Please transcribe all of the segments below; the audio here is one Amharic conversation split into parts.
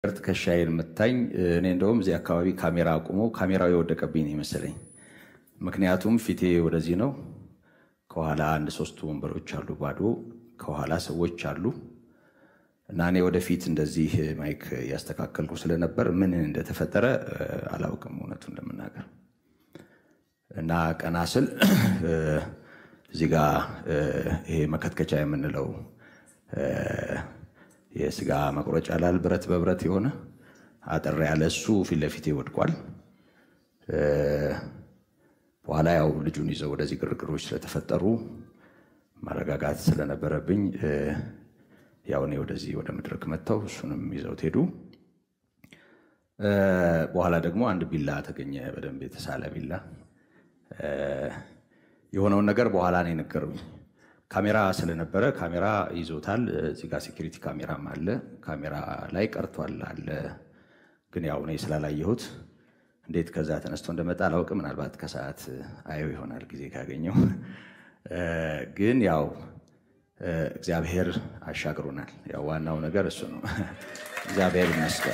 ትከሻዬን መታኝ። እኔ እንደውም እዚህ አካባቢ ካሜራ አቁሞ ካሜራው የወደቀብኝ ነው የመሰለኝ። ምክንያቱም ፊቴ ወደዚህ ነው። ከኋላ አንድ ሶስቱ ወንበሮች አሉ ባዶ፣ ከኋላ ሰዎች አሉ እና እኔ ወደፊት እንደዚህ ማይክ እያስተካከልኩ ስለነበር ምን እንደተፈጠረ አላውቅም እውነቱ እንደምናገር እና ቀና ስል እዚህ ጋ ይሄ መከትከቻ የምንለው የስጋ መቁረጫ ላል ብረት በብረት የሆነ አጠር ያለ እሱ ፊት ለፊቴ ወድቋል። በኋላ ያው ልጁን ይዘው ወደዚህ ግርግሮች ስለተፈጠሩ ማረጋጋት ስለነበረብኝ ያው እኔ ወደዚህ ወደ መድረክ መጥተው እሱንም ይዘውት ሄዱ። በኋላ ደግሞ አንድ ቢላ ተገኘ፣ በደንብ የተሳለ ቢላ። የሆነውን ነገር በኋላ ነው የነገሩኝ። ካሜራ ስለነበረ ካሜራ ይዞታል። እዚህ ጋር ሴኪሪቲ ካሜራም አለ። ካሜራ ላይ ቀርቷል አለ። ግን ያው እኔ ስላላየሁት እንዴት ከዛ ተነስቶ እንደመጣ አላውቅም። ምናልባት ከሰዓት አየው ይሆናል ጊዜ ካገኘው። ግን ያው እግዚአብሔር አሻግሮናል። ያው ዋናው ነገር እሱ ነው። እግዚአብሔር ይመስገን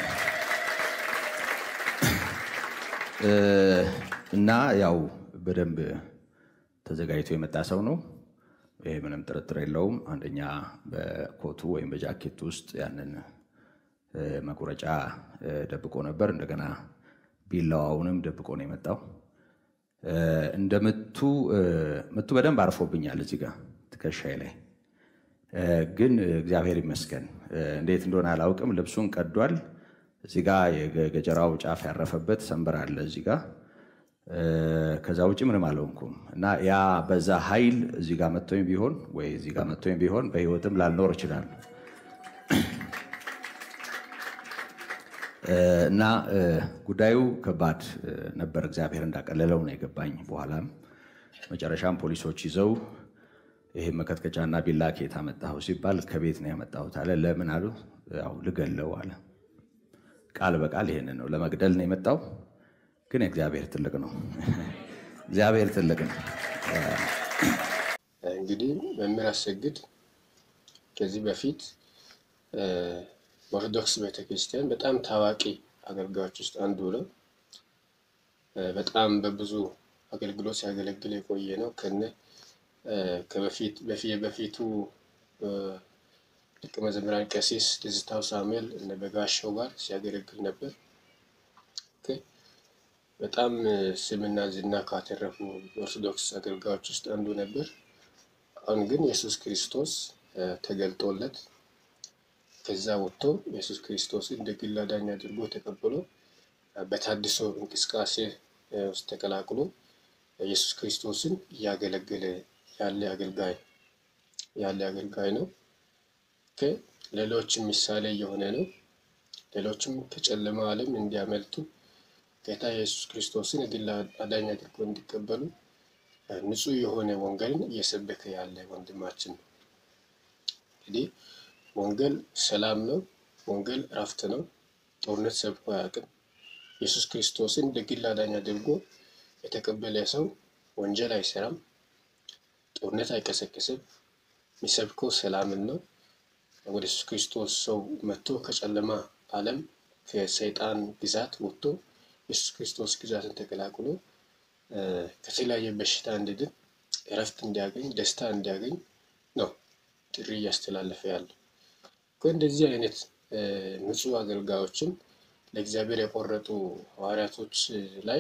እና ያው በደንብ ተዘጋጅቶ የመጣ ሰው ነው። ይሄ ምንም ጥርጥር የለውም። አንደኛ በኮቱ ወይም በጃኬት ውስጥ ያንን መቁረጫ ደብቆ ነበር። እንደገና ቢላዋውንም ደብቆ ነው የመጣው። እንደ ምቱ ምቱ በደንብ አርፎብኛል እዚህ ጋር ትከሻዬ ላይ ግን እግዚአብሔር ይመስገን እንዴት እንደሆነ አላውቅም። ልብሱን ቀዷል። እዚህ ጋ የገጀራው ጫፍ ያረፈበት ሰንበር አለ እዚህ ጋ። ከዛ ውጭ ምንም አልሆንኩም እና ያ በዛ ኃይል እዚህ ጋር መጥቶኝ ቢሆን ወይ እዚህ ጋር መጥቶኝ ቢሆን በህይወትም ላልኖር እችላለሁ እና ጉዳዩ ከባድ ነበር። እግዚአብሔር እንዳቀለለው ነው የገባኝ። በኋላም መጨረሻም ፖሊሶች ይዘው ይሄ መከትከቻና ቢላ ከየት አመጣኸው ሲባል ከቤት ነው ያመጣሁት አለ። ለምን አሉ። ያው ልገለው አለ። ቃል በቃል ይሄንን ነው ለመግደል ነው የመጣው። ግን እግዚአብሔር ትልቅ ነው። እግዚአብሔር ትልቅ ነው። እንግዲህ መምህር አሰግድ ከዚህ በፊት በኦርቶዶክስ ቤተክርስቲያን በጣም ታዋቂ አገልጋዮች ውስጥ አንዱ ነው። በጣም በብዙ አገልግሎት ሲያገለግል የቆየ ነው። ከነ ከበፊት በፊቱ ደቀ መዘምራን ቀሲስ ትዝታው ሳሙኤል እነ በጋሻው ጋር ሲያገለግል ነበር። በጣም ስምና ዝና ካተረፉ ኦርቶዶክስ አገልጋዮች ውስጥ አንዱ ነበር። አሁን ግን ኢየሱስ ክርስቶስ ተገልጦለት ከዛ ወጥቶ ኢየሱስ ክርስቶስ እንደ ግል አዳኝ አድርጎ ተቀብሎ በታድሶ እንቅስቃሴ ውስጥ ተቀላቅሎ ኢየሱስ ክርስቶስን እያገለገለ ያለ አገልጋይ ያለ አገልጋይ ነው። ሌሎችም ምሳሌ እየሆነ ነው። ሌሎችም ከጨለማ ዓለም እንዲያመልጡ ጌታ ኢየሱስ ክርስቶስን የግል አዳኝ አድርጎ እንዲቀበሉ ንጹሕ የሆነ ወንጌልን እየሰበከ ያለ ወንድማችን ነው። እንግዲህ ወንጌል ሰላም ነው። ወንጌል እረፍት ነው። ጦርነት ሰብኮ አያውቅም። ኢየሱስ ክርስቶስን እንደ ግል አዳኝ አድርጎ የተቀበለ ሰው ወንጀል አይሰራም፣ ጦርነት አይቀሰቅስም። የሚሰብከው ሰላምን ነው። ወደ ኢየሱስ ክርስቶስ ሰው መጥቶ ከጨለማ ዓለም ከሰይጣን ግዛት ወጥቶ ኢየሱስ ክርስቶስ ግዛትን ተቀላቅሎ ከተለያየ በሽታ እንዲድን እረፍት እንዲያገኝ ደስታ እንዲያገኝ ነው ጥሪ እያስተላለፈ ያለው። እንደዚህ አይነት ንጹሕ አገልጋዮችን ለእግዚአብሔር የቆረጡ ሐዋርያቶች ላይ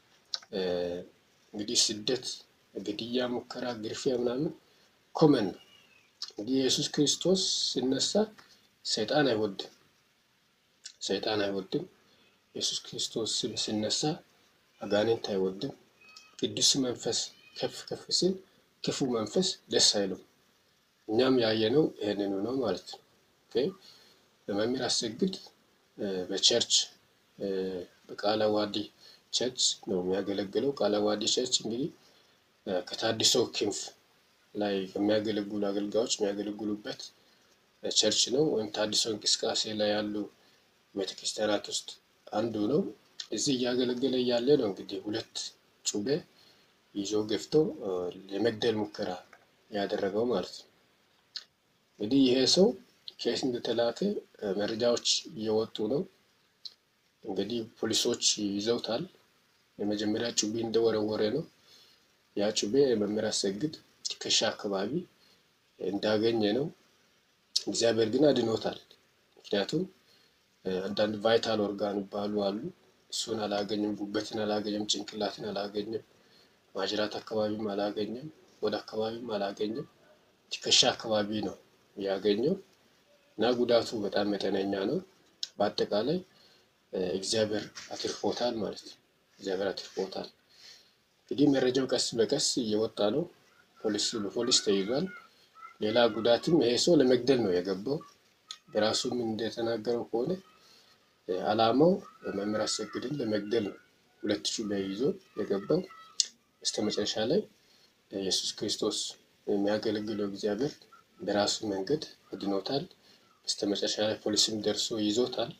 እንግዲህ ስደት፣ ግድያ፣ ሙከራ፣ ግርፊያ ምናምን ኮመን ነው። እንግዲህ ኢየሱስ ክርስቶስ ሲነሳ ሰይጣን አይወድም፣ ሰይጣን አይወድም። ኢየሱስ ክርስቶስ ሲነሳ አጋንንት አይወድም። ቅዱስ መንፈስ ከፍ ከፍ ሲል ክፉ መንፈስ ደስ አይሉም። እኛም ያየነው ይህንኑ ነው ማለት ነው። በመምህር አሰግድ በቸርች በቃለ ዓዋዲ ቸርች ነው የሚያገለግለው። ቃለ ዓዋዲ ቸርች እንግዲህ ከታድሶ ክንፍ ላይ ከሚያገለግሉ አገልጋዮች የሚያገለግሉበት ቸርች ነው፣ ወይም ታድሶ እንቅስቃሴ ላይ ያሉ ቤተክርስቲያናት ውስጥ አንዱ ነው። እዚህ እያገለገለ እያለ ነው እንግዲህ ሁለት ጩቤ ይዞ ገፍቶ የመግደል ሙከራ ያደረገው ማለት ነው። እንግዲህ ይሄ ሰው ከየት እንደተላከ መረጃዎች እየወጡ ነው። እንግዲህ ፖሊሶች ይዘውታል። የመጀመሪያ ጩቤ እንደወረወረ ነው። ያ ጩቤ መምህር አሰግድ ትከሻ አካባቢ እንዳገኘ ነው። እግዚአብሔር ግን አድኖታል። ምክንያቱም አንዳንድ ቫይታል ኦርጋን ይባሉ አሉ። እሱን አላገኘም። ጉበትን አላገኘም። ጭንቅላትን አላገኘም። ማጅራት አካባቢም አላገኘም። ወደ አካባቢም አላገኘም። ትከሻ አካባቢ ነው ያገኘው እና ጉዳቱ በጣም መጠነኛ ነው። በአጠቃላይ እግዚአብሔር አትርፎታል ማለት ነው። እግዚአብሔር አትርፎታል። እንግዲህ መረጃው ቀስ በቀስ እየወጣ ነው። ፖሊስ በፖሊስ ተይዟል። ሌላ ጉዳትም ይሄ ሰው ለመግደል ነው የገባው። በራሱም እንደተናገረው ከሆነ ዓላማው መምህር አሰግድን ለመግደል ነው። ሁለት ጩቤ ይዞ የገባው በስተመጨረሻ ላይ ኢየሱስ ክርስቶስ የሚያገለግለው እግዚአብሔር በራሱ መንገድ አድኖታል። በስተመጨረሻ ላይ ፖሊስም ደርሶ ይዞታል።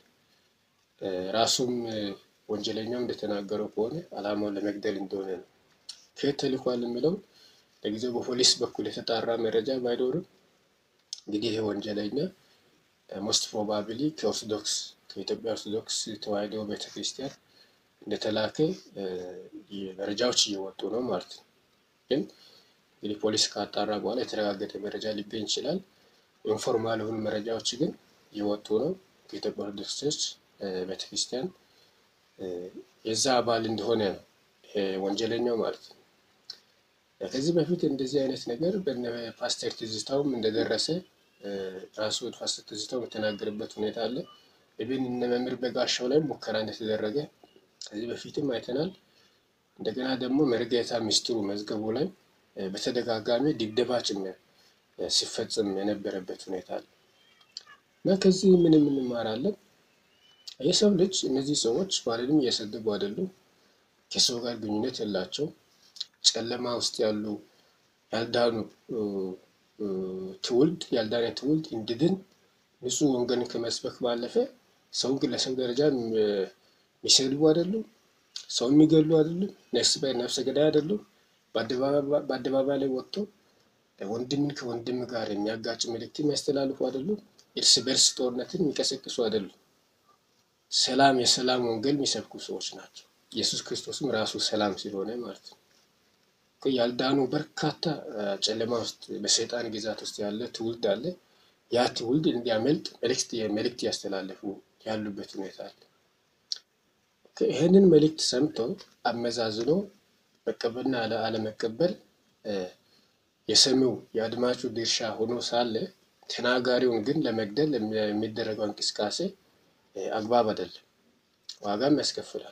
ራሱም ወንጀለኛው እንደተናገረው ከሆነ ዓላማውን ለመግደል እንደሆነ ነው። ከየት ተልኳል የሚለው ለጊዜው በፖሊስ በኩል የተጣራ መረጃ ባይኖርም እንግዲህ ይሄ ወንጀለኛ ሞስት ፕሮባብሊ ከኦርቶዶክስ ከኢትዮጵያ ኦርቶዶክስ ተዋሕዶ ቤተክርስቲያን እንደተላከ መረጃዎች እየወጡ ነው ማለት ነው። ግን እንግዲህ ፖሊስ ካጣራ በኋላ የተረጋገጠ መረጃ ሊገኝ ይችላል። ኢንፎርማል የሆኑ መረጃዎች ግን እየወጡ ነው። ከኢትዮጵያ ኦርቶዶክስ ቤተክርስቲያን የዛ አባል እንደሆነ ነው ወንጀለኛው ማለት ነው። ከዚህ በፊት እንደዚህ አይነት ነገር በነ ፓስተር ትዝታውም እንደደረሰ ራሱ ፓስተር ትዝታው የተናገረበት ሁኔታ አለ። ኢብን እነ መምህር በጋሻው ላይ ሙከራ እንደተደረገ ከዚህ በፊትም አይተናል። እንደገና ደግሞ መርጌታ ሚስጥሩ መዝገቡ ላይ በተደጋጋሚ ድብደባ ጭምር ሲፈጽም የነበረበት ሁኔታ አለ እና ከዚህ ምን እንማራለን? የሰው ልጅ እነዚህ ሰዎች ማንንም እየሰደቡ አይደሉም። ከሰው ጋር ግንኙነት የላቸው ጨለማ ውስጥ ያሉ ያልዳኑ ትውልድ ያልዳነ ትውልድ እንዲድን ንጹሕ ወንጌልን ከመስበክ ባለፈ ሰውን ግለሰብ ደረጃ የሚሰድቡ አይደሉም። ሰው የሚገሉ አይደሉም። ነፍሰ ገዳይ አይደሉም። በአደባባይ ላይ ወጥቶ ወንድምን ከወንድም ጋር የሚያጋጭ መልእክት የሚያስተላልፉ አይደሉም። እርስ በርስ ጦርነትን የሚቀሰቅሱ አይደሉም። ሰላም የሰላም ወንጌል የሚሰብኩ ሰዎች ናቸው። ኢየሱስ ክርስቶስም ራሱ ሰላም ስለሆነ ማለት ነው። ያልዳኑ በርካታ ጨለማ ውስጥ በሰይጣን ግዛት ውስጥ ያለ ትውልድ አለ። ያ ትውልድ እንዲያመልጥ መልእክት እያስተላለፉ ያሉበት ሁኔታ አለ። ይህንን መልእክት ሰምቶ አመዛዝኖ መቀበልና አለመቀበል የሰሚው የአድማጩ ድርሻ ሆኖ ሳለ ተናጋሪውን ግን ለመግደል የሚደረገው እንቅስቃሴ አግባብ አይደለም፣ ዋጋም ያስከፍላል።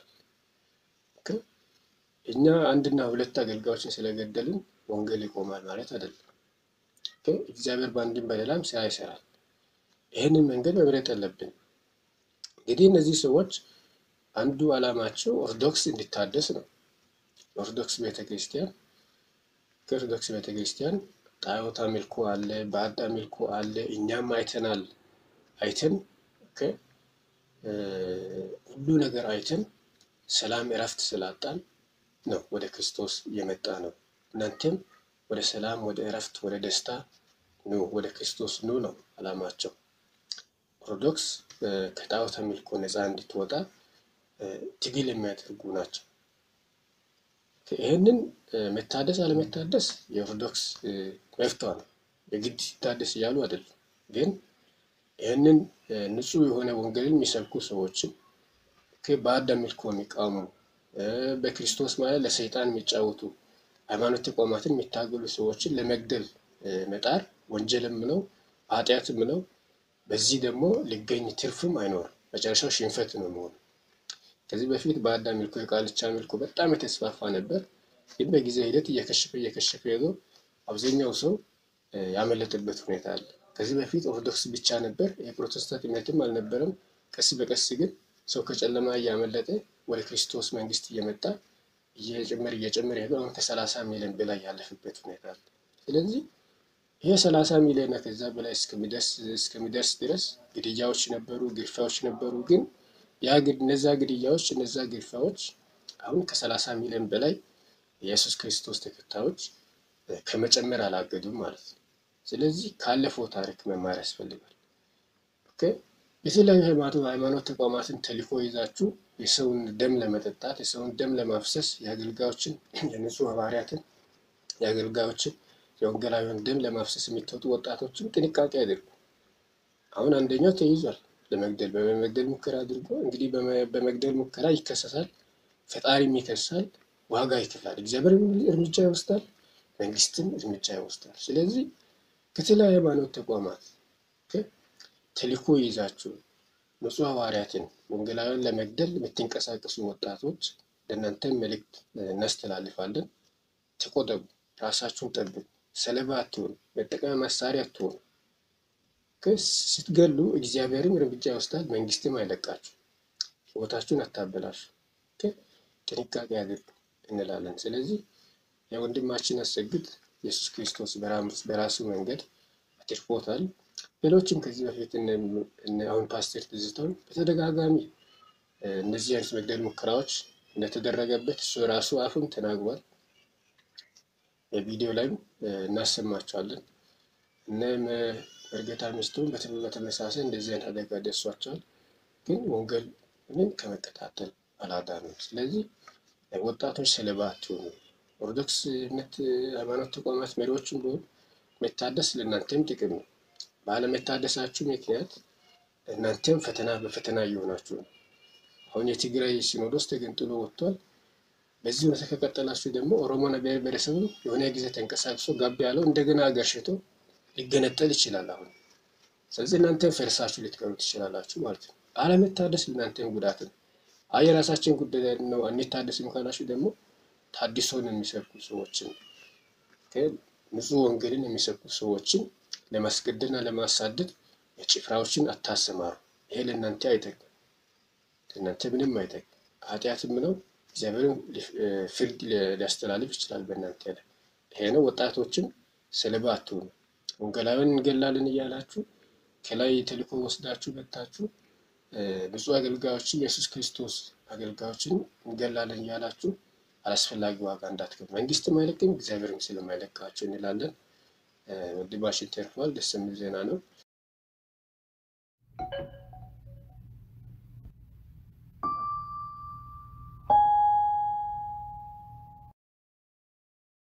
እኛ አንድና ሁለት አገልጋዮችን ስለገደልን ወንጌል ይቆማል ማለት አይደለም። እግዚአብሔር በአንድም በሌላም ስራ ይሰራል። ይህንን መንገድ መምረጥ አለብን። እንግዲህ እነዚህ ሰዎች አንዱ ዓላማቸው ኦርቶዶክስ እንዲታደስ ነው። የኦርቶዶክስ ቤተክርስቲያን ከኦርቶዶክስ ቤተክርስቲያን ጣዖት አምልኮ አለ፣ ባዕድ አምልኮ አለ። እኛም አይተናል። አይተን ሁሉ ነገር አይተን ሰላም እረፍት ስላጣን ነው ወደ ክርስቶስ የመጣ ነው። እናንተም ወደ ሰላም፣ ወደ እረፍት፣ ወደ ደስታ ኑ፣ ወደ ክርስቶስ ኑ ነው ዓላማቸው። ኦርቶዶክስ ከጣዖት አምልኮ ነፃ እንድትወጣ ትግል የሚያደርጉ ናቸው። ይህንን መታደስ አለመታደስ የኦርቶዶክስ መፍቷ ነው። የግድ ሲታደስ እያሉ አይደለም። ግን ይህንን ንጹሕ የሆነ ወንጌልን የሚሰብኩ ሰዎችን ባዕድ አምልኮ የሚቃወሙ በክርስቶስ ማለት ለሰይጣን የሚጫወቱ ሃይማኖት ተቋማትን የሚታገሉ ሰዎችን ለመግደል መጣር ወንጀልም ነው፣ ኃጢአትም ነው። በዚህ ደግሞ ሊገኝ ትርፍም አይኖርም። መጨረሻው ሽንፈት ነው የሚሆኑ። ከዚህ በፊት ባዕድ አምልኮ የቃልቻ አምልኮ በጣም የተስፋፋ ነበር። ግን በጊዜ ሂደት እየከሸፈ እየከሸፈ ሄዶ አብዛኛው ሰው ያመለጠበት ሁኔታ አለ። ከዚህ በፊት ኦርቶዶክስ ብቻ ነበር፣ የፕሮቴስታንት እምነትም አልነበረም። ቀስ በቀስ ግን ሰው ከጨለማ እያመለጠ ወደ ክርስቶስ መንግስት እየመጣ እየጨመረ እየጨመረ ሄዶ አሁን ከሰላሳ ሚሊዮን በላይ ያለፍበት ሁኔታ አለ። ስለዚህ ይሄ ሰላሳ ሚሊዮን ከዛ በላይ እስከሚደርስ ድረስ ግድያዎች ነበሩ፣ ግርፊያዎች ነበሩ። ግን ያ እነዛ ግድያዎች እነዛ ግርፊያዎች አሁን ከሰላሳ ሚሊዮን በላይ የኢየሱስ ክርስቶስ ተከታዮች ከመጨመር አላገዱም ማለት ነው። ስለዚህ ካለፈው ታሪክ መማር ያስፈልጋል። የተለያዩ ሃይማኖት ተቋማትን ተልዕኮ ይዛችሁ የሰውን ደም ለመጠጣት የሰውን ደም ለማፍሰስ የአገልጋዮችን የንጹህ ሐዋርያትን የአገልጋዮችን የወንጌላዊውን ደም ለማፍሰስ የሚተወጡ ወጣቶችን ጥንቃቄ አድርጉ። አሁን አንደኛው ተይዟል ለመግደል በመግደል ሙከራ አድርጎ እንግዲህ በመግደል ሙከራ ይከሰሳል፣ ፈጣሪም ይከሳል፣ ዋጋ ይከፍላል፣ እግዚአብሔር እርምጃ ይወስዳል፣ መንግስትም እርምጃ ይወስዳል። ስለዚህ ከተለያዩ ሃይማኖት ተቋማት ተልዕኮ ይዛችሁ ንጹህ ሐዋርያትን ወንጌላውያን ለመግደል የምትንቀሳቀሱ ወጣቶች ለእናንተም መልእክት እናስተላልፋለን። ተቆጠቡ፣ ራሳችሁን ጠብቁ፣ ሰለባ አትሆኑ፣ መጠቀሚያ መሳሪያ አትሆኑ። ስትገሉ እግዚአብሔርም እርምጃ ይወስዳል፣ መንግስትም አይለቃችሁ። ህይወታችሁን አታበላሹ። ጥንቃቄ አድርጉ እንላለን። ስለዚህ የወንድማችን አሰግድ ኢየሱስ ክርስቶስ በራሱ መንገድ አትርፎታል። ሌሎችም ከዚህ በፊት አሁን ፓስተር ትዝታውን በተደጋጋሚ እነዚህ አይነት መግደል ሙከራዎች እንደተደረገበት እሱ ራሱ አፉን ተናግሯል። በቪዲዮ ላይም እናሰማቸዋለን። እነ መርጌታ ሚስቱን በተመሳሳይ እንደዚህ አይነት አደጋ ደርሷቸዋል። ግን ወንጌል ምን ከመከታተል አላዳንም። ስለዚህ ወጣቶች ሰለባ አትሆኑ። ኦርቶዶክስ እምነት ሃይማኖት ተቋማት መሪዎችን ቢሆን መታደስ ለእናንተም ጥቅም ነው። ባለመታደሳችሁ ምክንያት እናንተም ፈተና በፈተና እየሆናችሁ ነው። አሁን የትግራይ ሲኖዶስ ተገንጥሎ ወጥቷል። በዚህ ሁኔታ ከቀጠላችሁ ደግሞ ኦሮሞ ብሔር ብሔረሰቡ የሆነ ጊዜ ተንቀሳቅሶ ጋብ ያለው እንደገና አገርሽቶ ሊገነጠል ይችላል። አሁን ስለዚህ እናንተም ፈርሳችሁ ልትቀሩ ትችላላችሁ ማለት ነው። አለመታደስ ለእናንተም ጉዳት ነው። አይ የራሳችን ጉዳይ ነው አንታደስም ካላችሁ ደግሞ ታድሶን የሚሰብኩ ሰዎችን ንጹህ ወንጌልን የሚሰብኩ ሰዎችን ለማስገደድና ለማሳደድ የጭፍራዎችን አታሰማሩ። ይሄ ለእናንተ አይጠቅም፣ ለእናንተ ምንም አይጠቅም። ኃጢአትም ነው። እግዚአብሔርን ፍርድ ሊያስተላልፍ ይችላል በእናንተ ላይ። ይሄ ነው። ወጣቶችን ሰለባ አትሆኑ። ወንጌላውያን እንገላለን እያላችሁ ከላይ ተልእኮ ወስዳችሁ መታችሁ ብዙ አገልጋዮችን ኢየሱስ ክርስቶስ አገልጋዮችን እንገላለን እያላችሁ አላስፈላጊ ዋጋ እንዳትገቡ። መንግስትም አይለቅም፣ እግዚአብሔርም ስለማይለቃቸው እንላለን። ወንድማችን ተርፏል። ደስ የሚል ዜና ነው።